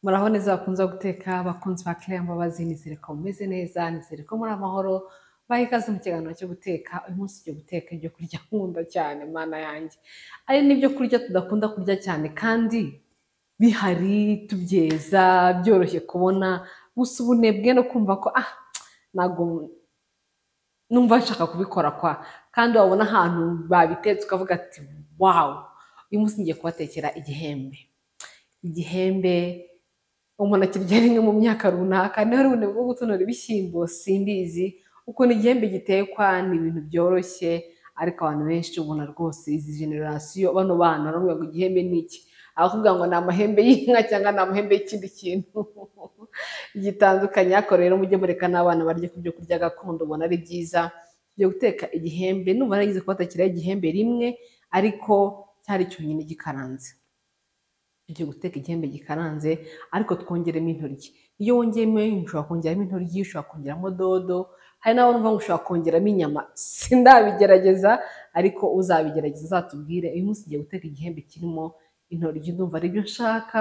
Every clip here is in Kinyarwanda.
muraho neza bakunze guteka abakunzi ba Claire Mbabazi nizere ko mumeze neza nizere ko muri amahoro baha ikaze mu kiganiro cyo guteka uyu munsi tujya guteka ibyo kurya nkunda cyane mana yanjye ari n'ibyo kurya tudakunda kurya cyane kandi bihari tubyeza byoroshye kubona gusa ubunebwe no kumva ko ah ntabwo numva nshaka kubikora kwa kandi wabona ahantu babitetse ukavuga ati wawu uyu munsi ngiye kubatekera igihembe igihembe umuntu akirya rimwe mu myaka runaka niho rubundi bwo gutonora ibishyimbo simbizi ukuntu igihembe gitekwa ni ibintu byoroshye ariko abantu benshi ubona rwose izi generasiyo bano bana baravuga ngo igihembe ni iki abavuga ngo ni amahembe y'inka cyangwa ni amahembe y'ikindi kintu gitandukanye ariko rero mujye mureka n'abana barye ku byo kurya gakondo ubona ari byiza tujya guteka igihembe numva naragize kubatakiraho igihembe rimwe ariko cyari cyonyine gikaranze tujya guteka igihembe gikaranze ariko twongeremo intoryi iyo wongeyemo ushobora kongeramo intoryi ushobora kongeramo dodo hari n'abo numva ngo ushobora kongeramo inyama sindabigerageza ariko uzabigerageza azatubwire uyu munsi ugiye guteka igihembe kirimo intoryi ndumva ari byo nshaka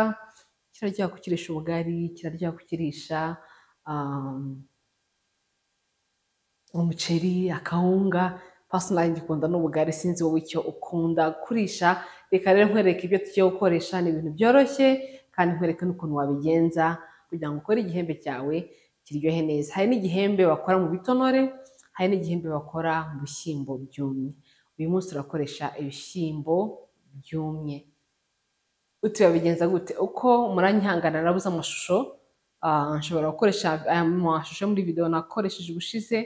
kiraryoha kukirisha ubugari kiraryoha kukirisha umuceri akawunga pasinari ngikunda n'ubugari sinzi wowe icyo ukunda kurisha reka rero nkwereke ibyo tugiye gukoresha ni ibintu byoroshye kandi nkwereke n'ukuntu wabigenza kugira ngo ukore igihembe cyawe kiryohe neza hari n'igihembe bakora mu bitonore hari n'igihembe bakora mu bishyimbo byumye uyu munsi turakoresha ibishyimbo byumye turabigenza gute uko muranyihangana nabuze amashusho nshobora gukoresha aya mashusho muri videwo nakoresheje ubushize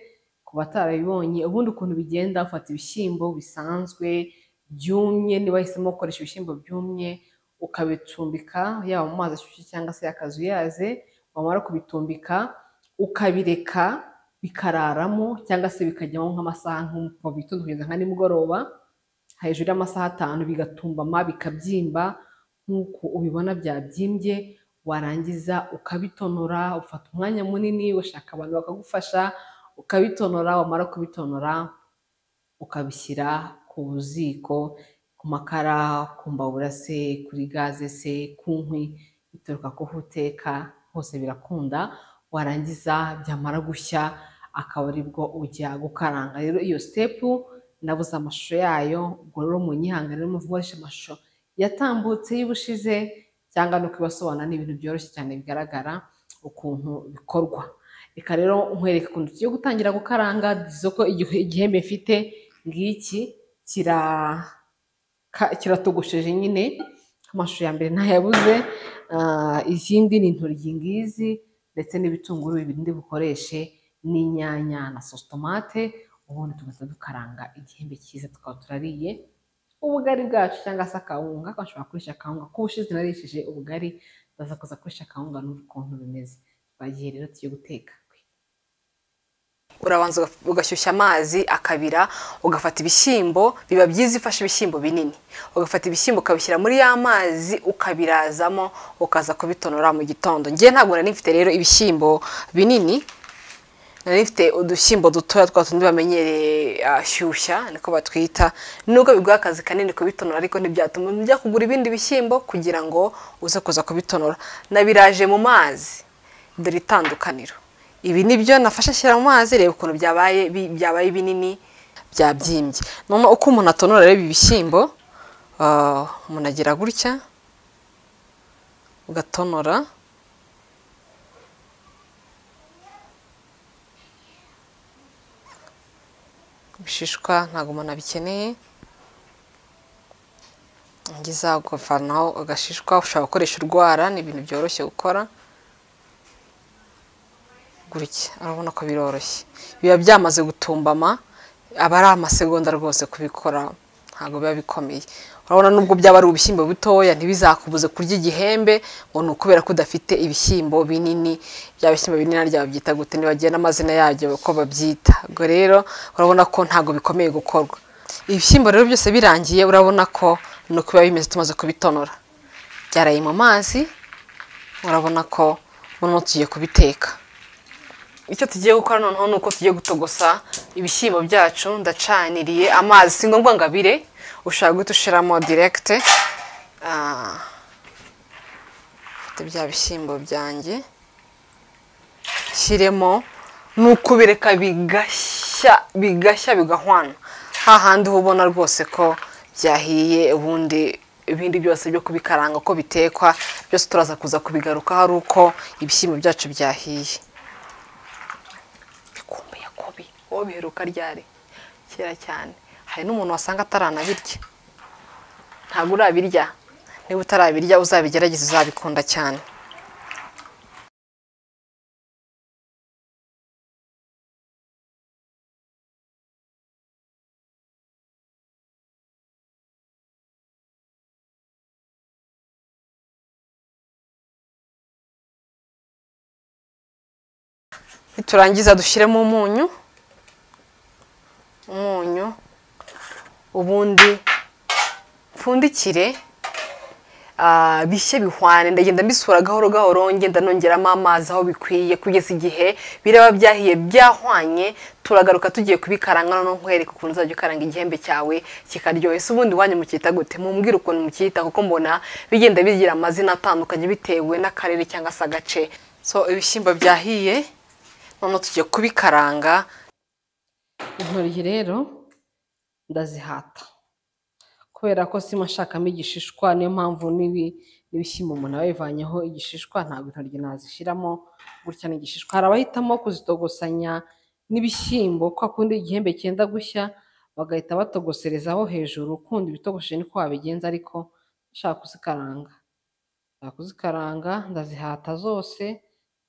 ku batarabibonye ubundi ukuntu bigenda ufata ibishyimbo bisanzwe byumye niba wahisemo gukoresha ibishyimbo byumye ukabicumbika yaba mu mazi ashyushye cyangwa se yakazuyaze wamara kubitumbika ukabireka bikararamo cyangwa se bikajyamo nk'amasaha nko mu gitondo kugeza nka nimugoroba hejuru y'amasaha atanu bigatumbama bikabyimba nk'uko ubibona byabyimbye warangiza ukabitonora ufata umwanya munini washaka abantu bakagufasha ukabitonora wamara kubitonora ukabishyira ku ziko ku makara ku mbabura se kuri gaze se ku nkwi bituruka ku ho uteka hose birakunda warangiza byamara gushya akaba aribwo ujya gukaranga rero iyo sitepu nabuze amashusho yayo ubwo rero mu rero muvugoresha amashusho yatambutse y'ubushize cyangwa no kubasobanura ni ibintu byoroshye cyane bigaragara ukuntu bikorwa reka rero nkwereka ukuntu tugiye gutangira gukaranga isoko igihembe mfite ngiki kiratogosheje nyine amashusho ya mbere ntayabuze ikindi ni intoryi ngizi ndetse n'ibitunguru bibiri bukoreshe n'inyanya na sositomate ubundi tugahita dukaranga igihembe cyiza tukaba turariye ubugari bwacu cyangwa se akawunga bashobora gukoresha akawunga kuko ubushize narishije ubugari baza kuza gukoresha akawunga n'ubu ukuntu bimeze twagiye rero tugiye guteka urabanza ugashyushya amazi akabira ugafata ibishyimbo biba byiza ifashe ibishyimbo binini ugafata ibishyimbo ukabishyira muri ya mazi ukabirazamo ukaza kubitonora mu gitondo ngewe ntabwo nari mfite rero ibishyimbo binini nari mfite udushyimbo dutoya twa tundi bamenyereye shyushya niko batwita nubwo biguha akazi kanini kubitonora ariko ntibyatuma ujya kugura ibindi bishyimbo kugira ngo uze kuza kubitonora nabiraje mu mazi dore itandukaniro ibi ni byo nafashe ashyira mu mazi reba ukuntu byabaye byabaye binini byabyimbye noneho uko umuntu atonora reba ibishyimbo umuntu agira gutya ugatonora ibishishwa ntabwo umuntu abikeneye ngiza ukavanaho agashishwa ushobora gukoresha urwara ni ibintu byoroshye gukora gutya urabona ko biroroshye biba byamaze gutumbama aba ari amasegonda rwose kubikora ntabwo biba bikomeye urabona nubwo byaba ari ubushyimbo butoya ntibizakubuze kurya igihembe ngo ni ukubera ko udafite ibishyimbo binini bya bishyimbo binini naryo babyita gute ntibagira n'amazina yabyo uko babyita ubwo rero urabona ko ntabwo bikomeye gukorwa ibishyimbo rero byose birangiye urabona ko ni uko biba bimeze tumaze kubitonora byaraye mu mazi urabona ko noneho tugiye kubiteka icyo tugiye gukora noneho ni uko tugiye gutogosa ibishyimbo byacu ndacaniriye amazi si ngombwa ngo abire ushobora guhita ushyiramo direkite mfite bya bishyimbo byanjye shyiremo ni ukubireka bigashya bigashya bigahwana hahandi uba ubona rwose ko byahiye ubundi ibindi byose byo kubikaranga ko bitekwa byose turaza kuza kubigarukaho ari uko ibishyimbo byacu byahiye bikumbe yakobi wowe biheruka ryari kera cyane hari n'umuntu wasanga ataranabirya ntabwo urabirya niba utarabirya uzabigerageze uzabikunda cyane niturangiza dushyiremo umunyu umunyu ubundi mpfundikire ah, bishye bihwane ndagenda mbisura gahoro gahoro ngenda nongeramo amazi aho bikwiye kugeza igihe biraba byahiye byahwanye turagaruka tugiye kubikaranga noneho nkwereka ukuntu uzajya ukaranga igihembe cyawe kikaryoha ese ubundi wanyu mukita gute mumbwire ukuntu mukita kuko mbona bigenda bigira amazina atandukanye bitewe n'akarere cyangwa se agace so ibishyimbo byahiye noneho tugiye kubikaranga intoryi rero ndazihata kubera ko sima nshakamo igishishwa niyo mpamvu n'ibi n'ibishyimbo umuntu aba yivanyeho igishishwa ntabwo intoryi nazishyiramo gutya n'igishishwa hari abahitamo kuzitogosanya n'ibishyimbo kwa kundi igihembe cyenda gushya bagahita batogoserezaho hejuru ukundi ibitogoshe niko wabigenza ariko nshaka kuzikaranga nshaka kuzikaranga ndazihata zose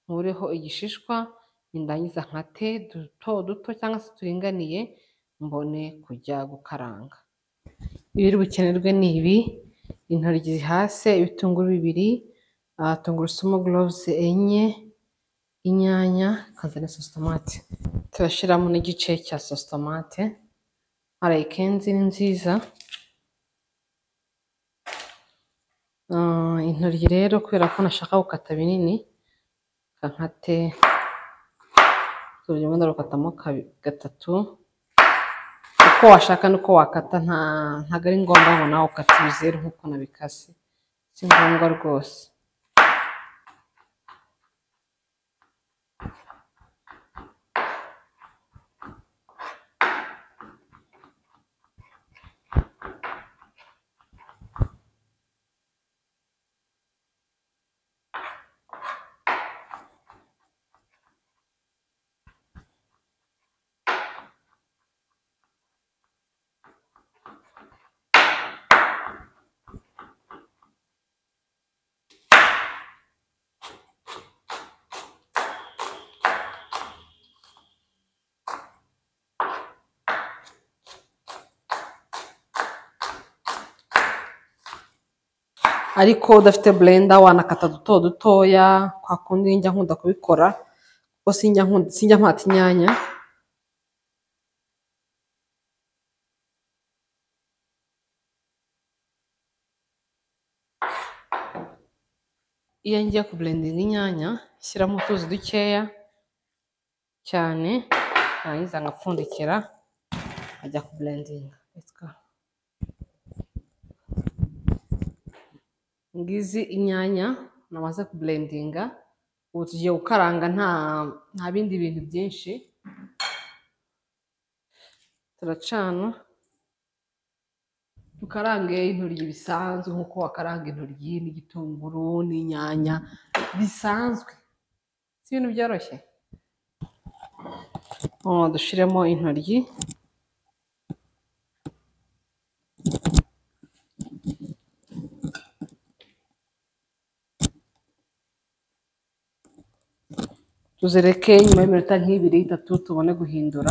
nkureho igishishwa nindangiza nkate duto duto cyangwa se turinganiye mbone kujya gukaranga ibiri bukenerwe ni ibi intoryi zihase ibitunguru bibiri ah, tungurusumu gloves enye inyanya kaza na sositomate turashyiramo n'igice cya sositomate arayikenzi ni nziza Ah, intoryi rero kubera ko nashaka gukata binini reka nkate urugero ndarukatamo kabi- gatatu uko washaka nuko wakata nta ntabwo ari ngombwa ngo nawe ukate ibizeru nk'uko nabikase si ngombwa rwose ariko udafite blender wanakata duto dutoya kwa kundi njya nkunda kubikora kuko sinjya nkunda sinjya mpata inyanya iyo ngiye kuburendinga inyanya shyiramo utuzi dukeya cyane narangiza ngapfundikira nkajya kuburendinga ngizi inyanya namaze kuburendinga ubu tugiye gukaranga nta nta bindi bintu byinshi turacana dukarange intoryi bisanzwe nk'uko wakaranga intoryi n'igitunguru n'inyanya bisanzwe si ibintu byoroshye Oh, dushyiremo intoryi tuzereke nyuma y'iminota nk'ibiri itatu tubone guhindura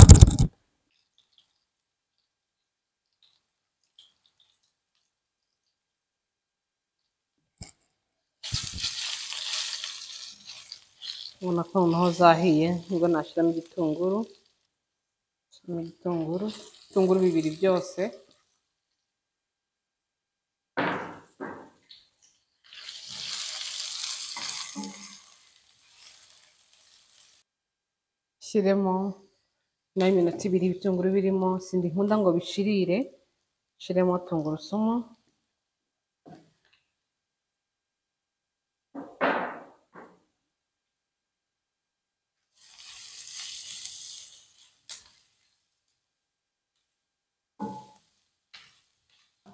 ubona ko noneho zahiye nibwo nashyiramo igitunguru nashyiramo igitunguru ibitunguru bibiri byose shyiremo nyuma y'iminota ibiri ibitunguru birimo sindi nkunda ngo bishirire shyiremo tungurusumu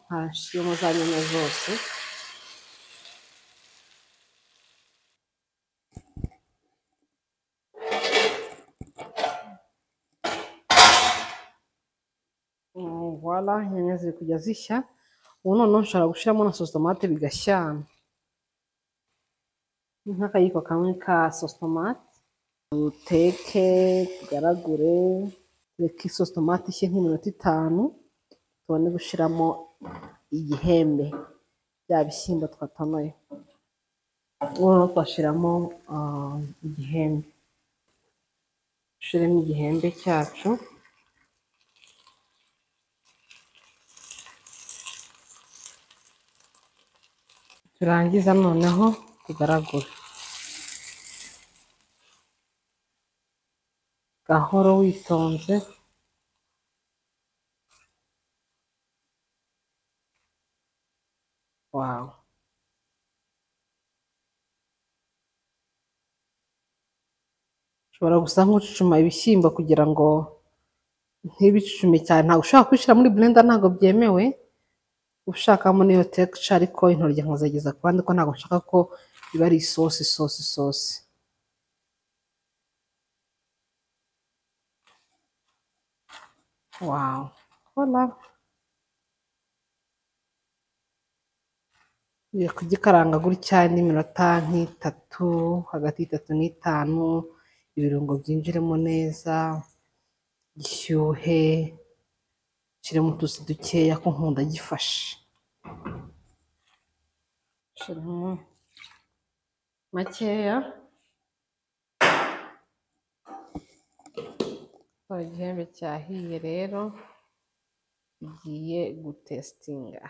nkashiramo za nyanya zose wala inyanya ziri kujya zishya ubu noneho nshobora gushyiramo na sositomate bigashyana ni nk'akayiko kamwe ka sositomate duteke tugaragure tureke sositomate ishye nk'iminota itanu tubone gushyiramo igihembe bya bishyimbo twatonoye noneho twashyiramo ah, igihembe dushyiremo igihembe cyacu turangiza noneho tugaragura gahoro witonze wawe ushobora gusa nk'ucucuma ibishyimbo kugira ngo ntibicucume cyane ntabwo ushobora kubishyira muri blender ntabwo byemewe ushakamo niyo tekica ariko intoryi nkazageza ku bandi ko ntabwo nshaka ko biba ari isosi isosi isosi wawu hola ugiye kugikaranga gutya n'iminota nk'itatu hagati y'itatu n'itanu ibirungo byinjiremo neza gishyuhe shyiramo utuzi dukeya ko nkunda gifashe shyiramo makeya tora igihembe cyahiye rero igiye gutesitinga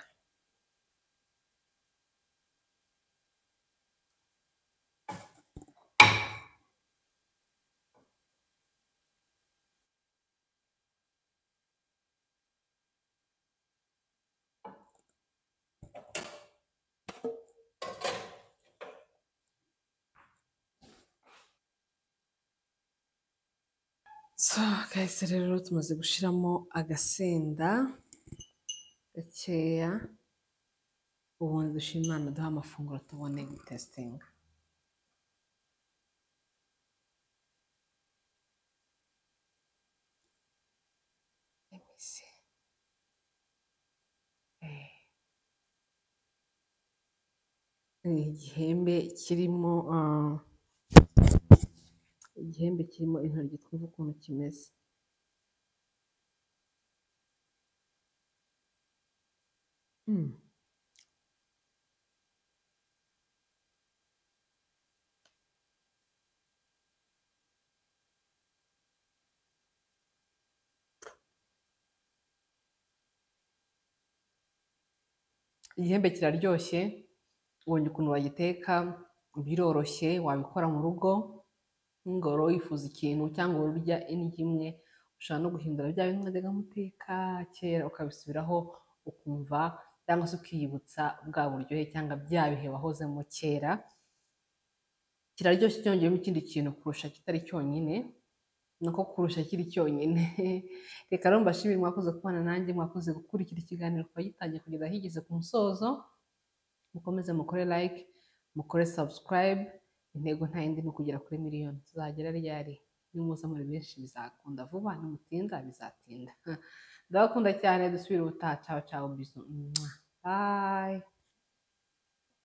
so kahise rero tumaze gushyiramo agasenda gakeya ubundi dushima imana duha amafunguro tubone gutesitinga Let me see. Eh. Ni igihembe kirimo ah, igihembe kirimo intoryi twumve ukuntu kimeze Mm. igihembe kiraryoshye ubonye ukuntu wagiteka biroroshye wabikora mu rugo ngoro wifuza ikintu cyangwa ururya indyo imwe ushobora no guhindura bya bintu mwajyaga muteka kera ukabisubiraho ukumva cyangwa se ukiyibutsa bwa buryohe cyangwa bya bihe wahozemo kera kiraryoshye cyongeyemo ikindi kintu kurusha kitari cyonyine nako kurusha kiri cyonyine reka rero mbashimire mwakoze kubana nanjye mwakoze gukurikira ikiganiro kuva gitangiye kugeza higeze ku musozo mukomeze mukore like mukore subscribe intego nta yindi ni ukugera kuri miliyoni tuzagera ryari nimuza muri benshi bizakunda vuba nimutinda bizatinda ndabakunda cyane dusubire ubutaha cawa cawa bizu Mwah. bye